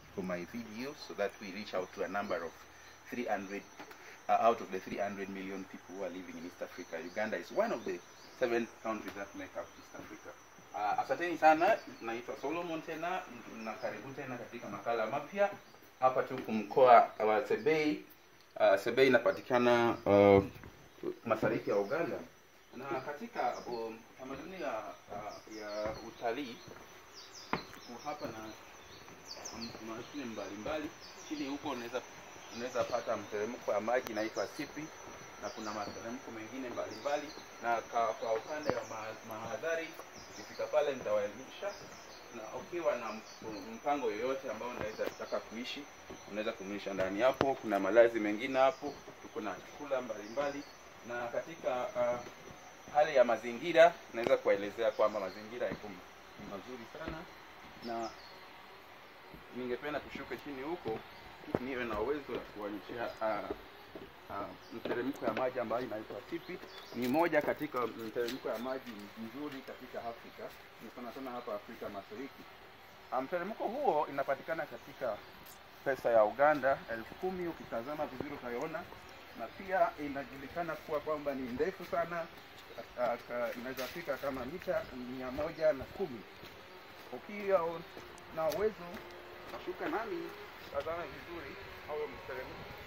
for my videos so that we reach out to a number of 300 uh, out of the 300 million people who are living in East Africa. Uganda is one of the seven countries that make up East Africa. Uh, asanteni sana, naitwa Solomon tena na karibu tena katika makala mapya hapa tuko mkoa wa Sebei. Uh, Sebei inapatikana uh, mashariki ya Uganda na katika um, tamaduni ya, uh, ya utalii tuko hapa na m- mashine mbalimbali. Chini huko unaweza unaweza pata mteremko wa maji inaitwa sipi na kuna materemko mengine mbalimbali, na kwa, kwa upande wa ma- mahadhari, ukifika pale nitawaelimisha, na ukiwa na m- mpango yoyote ambao unaweza kutaka kuishi, unaweza kumlisha ndani hapo. Kuna malazi mengine hapo, tuko na chakula mbalimbali, na katika uh, hali ya mazingira naweza kuwaelezea kwamba mazingira yako m- mazuri sana na ningependa tushuke chini huko niwe na uwezo wa kuonyeshea uh, uh, mteremko ya maji ambayo inaitwa Tipi. Ni moja katika mteremko ya maji mzuri katika Afrika, ni sana sana hapa Afrika Mashariki. Uh, mteremko huo inapatikana katika pesa ya Uganda elfu kumi. Ukitazama vizuri utaiona, na pia inajulikana kuwa kwamba ni ndefu sana, uh, ka- inaweza fika kama mita mia moja na kumi. Ukiwa na uwezo shuka nami tazama vizuri au mteremko